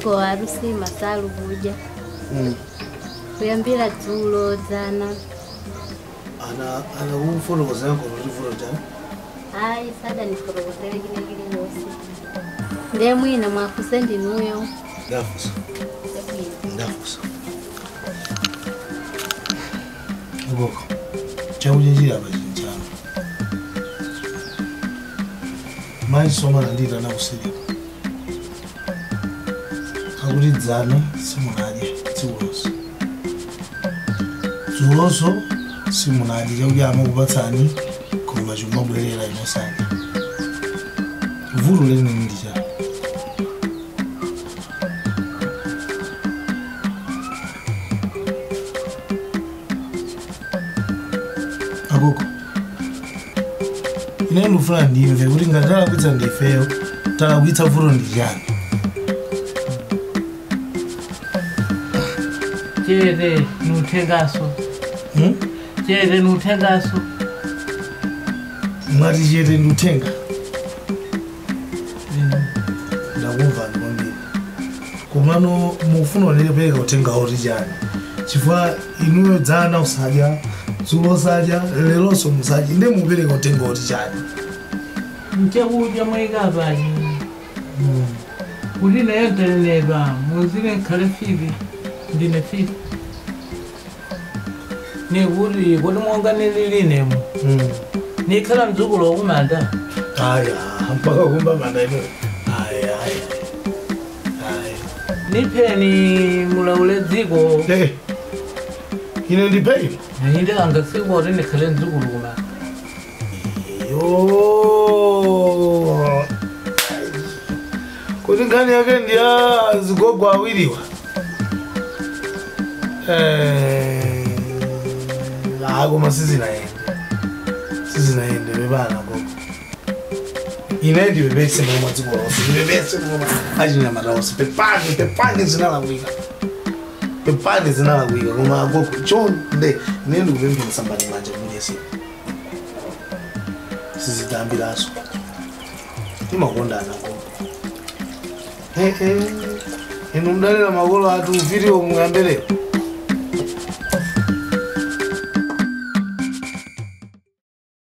ndipo harusi masalu kuja Mm. kuyambira dzulo dzana ana ana kumfotokozera kono livulo tani ayi sada nifotokozere kilekile yonse ndiye mwina mwafuse ndinuyo ndafusa sebwino ndafusa iboko chakudya chili apa chili chano mayi somana ndita nakusirika akuti dzana simunadya tsikulonso dzuloso simunadya chakudya amakupatsani koma chimabwerera inosadya vuto lenini ndi chani akoko ine ndikufuna ndimve kuti ngati talakwitsa ndifeyo talakwitsa vuto ndi chani chete nuthengaso Hmm? chete nuthengaso mwati chete nduthenga ndakumvani kwambiri komano mufuna unepereka uthenga oti chani chifukwa inuyo dzana usadya dzulo sadya leronso musadya nde mupereka uthenga oti chani nchakudya mwayikapachi kuti nayo ndanenepa muzine nkhale fifi ndine fifi nikuti kuti monga nililinemo Mm. nikhala mdzukulu wakumanda aya mpaka kumba manda ino aya aya aya nipheni mulaule dziko Eh, ine ndipeini inde angasiku kuti ndikhale mdzukulu kumanda yo kuti nkhani yake ndiya zigogo awiriwa Eh, ah, koma sizinaende sizinaende bebana gogo ine ndibebese nomwe dziko lonse ndibebese nomwe achinyamata onse pepani pepani zinalakwika pepani zinalakwika koma gogo chonde ine ndikupemphera sambani manja munyesiku sizidambiraso timakondana gogo inu mdalira makolo atu uviriwo muyambere